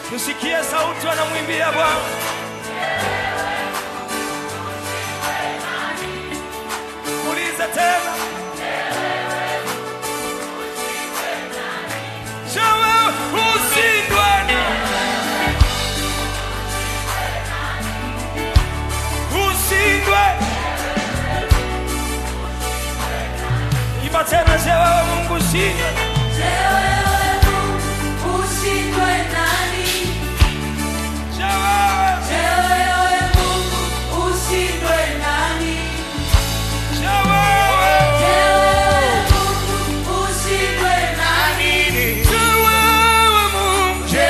tusikie sauti wanamwimbia Bwana. Uliza tena, Je, wewe ushindwe? Ushindwe. Imba tena, je, wewe Mungu ushindwe? Je, wewe Je, wewe Je, wewe Mungu Je,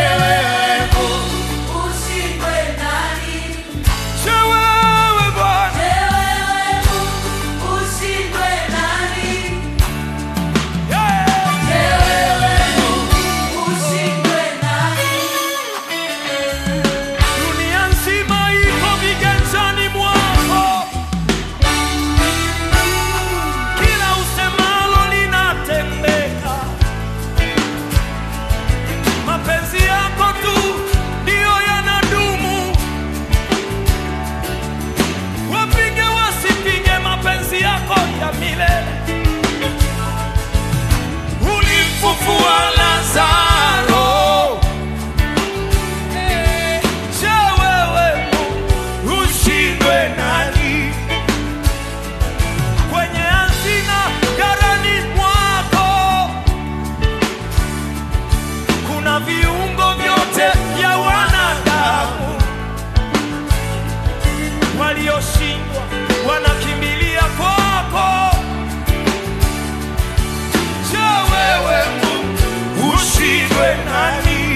wewe Bwana Yeah. Dunia nzima iko viganjani mwako, kila usemalo linatendeka. Mapenzi yako tu ndiyo yanadumu, wapige wasipige, mapenzi yako ya milele. Ulimfufua Lazaro Je, wewe ushindwe nani? Kwenye hazina ghalani mwako kuna viungo vyote vya wanadamu, walioshindwa wanakimbilia kwako. Je, wewe ushindwe nani?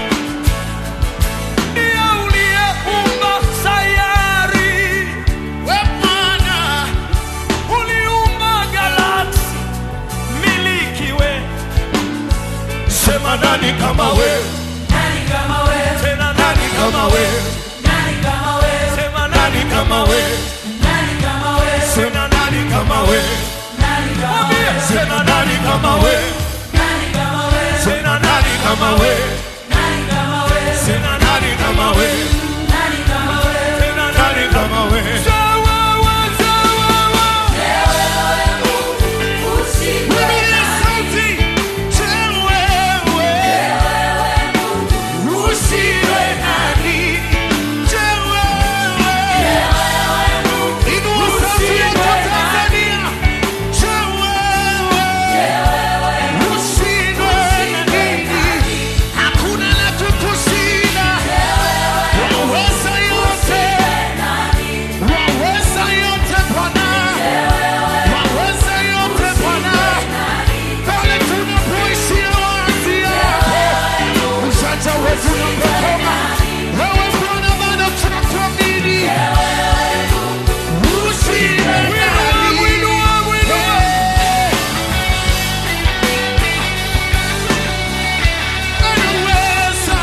Ndiye uliyeumba sayari, we Bwana, uliumba galaksi, miliki we. Sema nani kama we? Tena nani kama we? Sema nani kama we? Sema nani kama we? Mwambie, sema nani kama we? Sema nani kama we? Sema nani kama we? Tena nani kama we? Je, wewe, je, wewe. Mwambie sauti, je, wewe. Usiwe nani? Je, wewe. Inua sauti yako Tanzania. Je, wewe. Usiwe nani? Hakuna la kukushinda. Waweza yote. Waweza yote Bwana. Waweza yote Bwana. Pale tunapoishia wazi hapo. Ujanja wetu unapokoma. Wewe Bwana bado tunakuamini. Usiwe nani. Anaweza.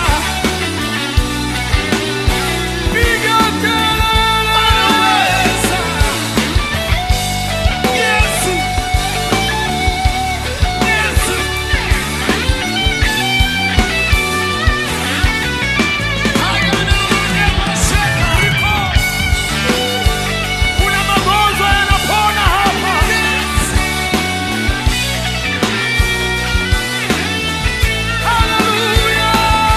Anaweza. Yesu. Yesu. Kuna magonjwa yanapona hapa. Haleluya.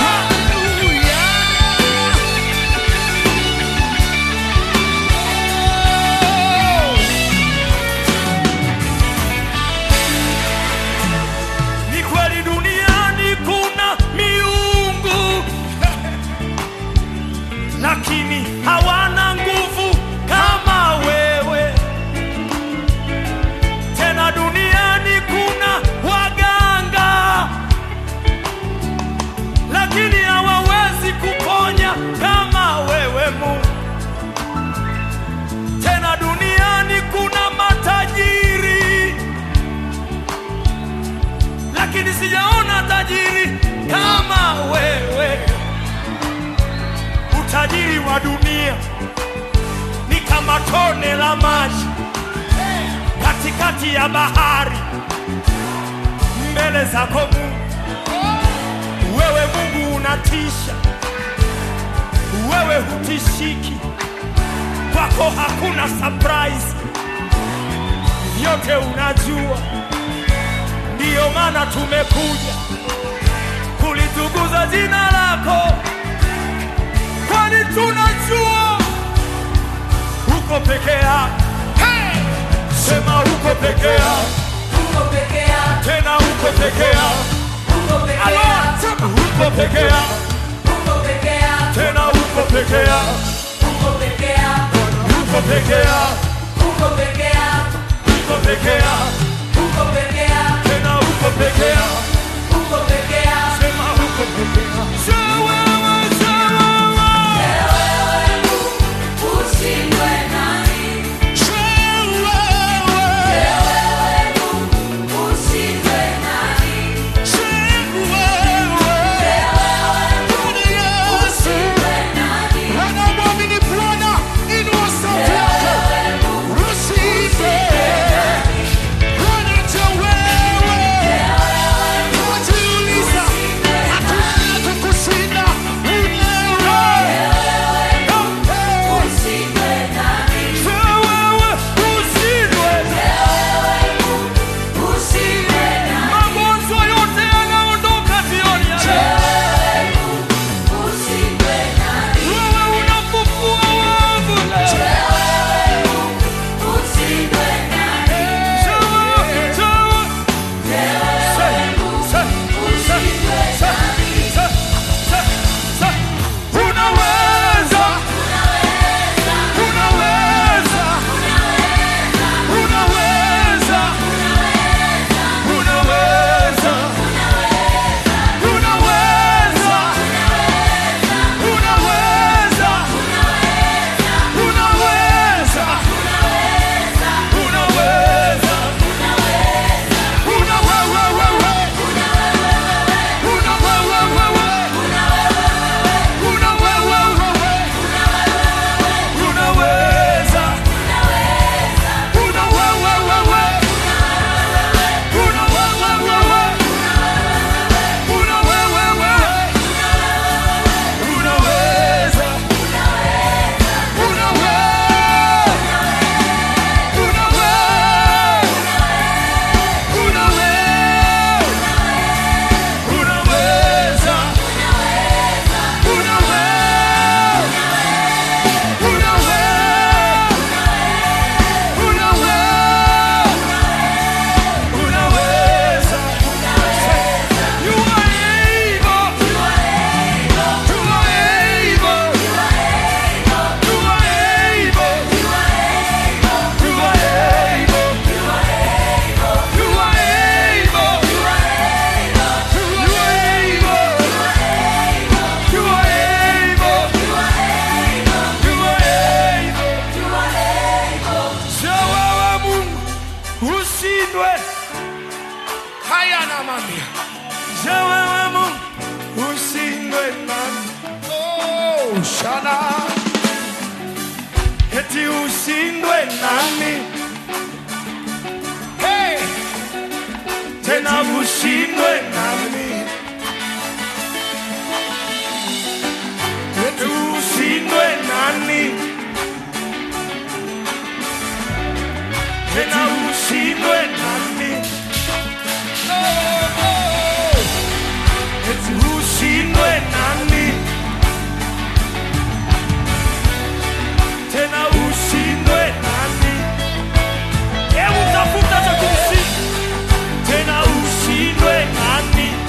Ni kweli duniani kuna miungu lakini hawana nguvu kama wewe. Tena duniani kuna waganga, lakini hawawezi kuponya kama wewe Mungu. Tena duniani kuna matajiri, lakini sijaona tajiri kama wewe utajiri wa dunia ni kama tone la maji katikati ya bahari mbele zako Mungu. Wewe Mungu unatisha, wewe hutishiki, kwako hakuna surprise, vyote unajua. Ndiyo maana tumekuja kulitukuza jina lako, kwani tunajua uko peke yako. Hey! Sema uko peke yako, Uko peke yako, tena uko peke yako. uko peke Alo, yako, sema uko peke yako, uko peke yako, tena uko peke yako, uko peke yako, uko peke yako, uko peke yako, uko peke yako, uko peke yako, tena uko peke yako. uko peke yako. Sema uko peke yako. Sema wewe, sema wewe. Ushindwe nani? Sema wewe. Ushindwe nani? Sema wewe. Bwana Yesu. Ushindwe nani? Anamwamini Bwana, inua sauti yako. Usife. Bwana cha wewe. Unajiuliza, hakuna kukushinda. Unawe. Ushindwe nani? Sema wewe, usiwe. Ushindwe nani? Magonjwa yote yanaondoka jioni ya leo. Ushindwe nani? Wewe unafufua wafu leo. Ushindwe nani? Unaweza, una wewe wewe, una wewe wewe, una wewe wewe, unaweza, una wewe wewe, una wewe wewe, una wewe wewe, unaweza, una Ushindwe haya na mami wewe Mungu ushindwe nami oh shana eti ushindwe nami hey tena ushindwe nami eti ushindwe nami tena ushindwe nami oh, oh. eti ushindwe nami tena ushindwe nami hebu tafuta cha kumshinda tena ushindwe nami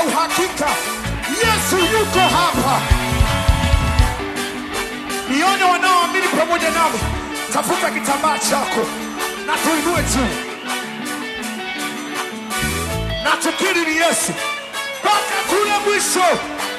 uhakika Yesu yuko hapa. Nione wanaoamini pamoja nami, tafuta kitambaa chako na tuinue juu na tukiri ni Yesu mpaka kule mwisho.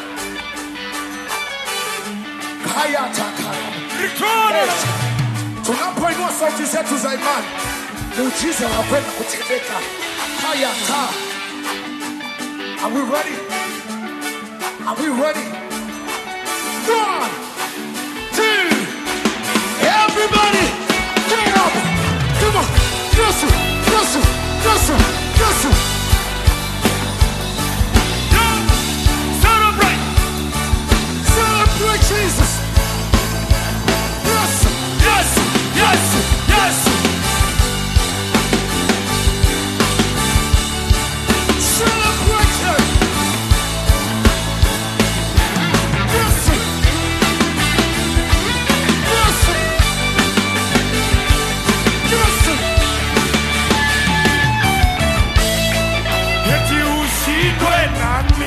Haya takaya Return. tunapoinua sauti zetu za imani, muujiza unakwenda kutendeka. Haya ta Are we ready? Are we ready? One, two, everybody, get up! Come on, Yesu, Yesu, Yesu, Yesu. Yeah. Celebrate. Celebrate Jesus. Yes, Yes. Yes. Yes. celebrate Him. Yes, yes, yes. Eti ushindwe nami.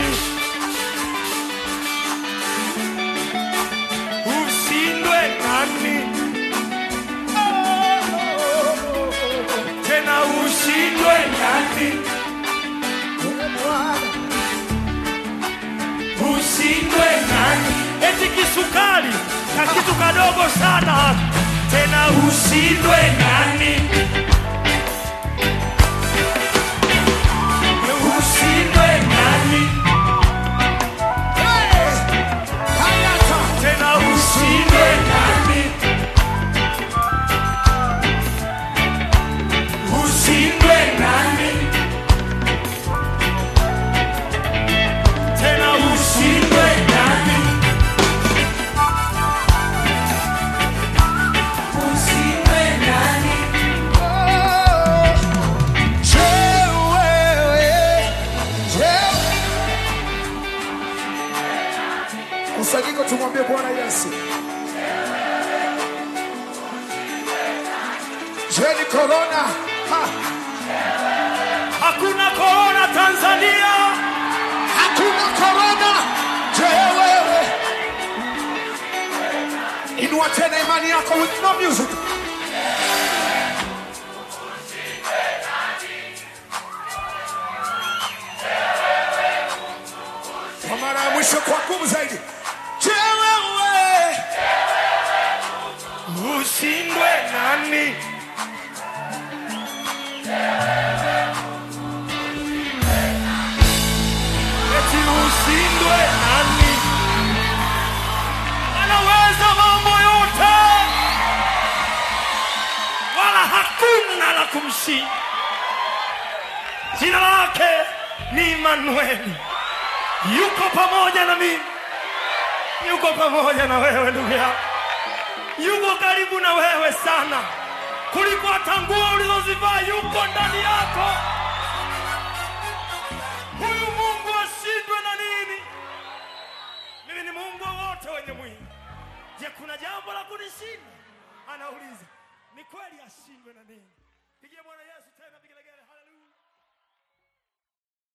Ushindwe nami. Tena ushindwe nami. Ushindwe nami. Eti kisukari na kitu kadogo sana. Tena ushindwe nani? Ushindwe nani? Hey, hayata. tena ushindwe nami, ushindwe nami, tena ushindwe nami, ushindwe nami. Je, wewe, je. Kusanyiko tumwambie Bwana Yesu. Je, ni korona? Ha, Hakuna korona Tanzania, Hakuna korona. Je, wewe. Inua tena imani yako with no music. Kwa mara ya mwisho kwa nguvu zaidi. Je, wewe. ushindwe nani? Eti ushindwe nani? Anaweza mambo yote, wala hakuna la kumshinda. Jina lake ni Imanueli, yuko pamoja na mimi, yuko pamoja na wewe ndugu yangu yuko karibu na wewe sana kuliko hata nguo ulizozivaa, yuko ndani yako.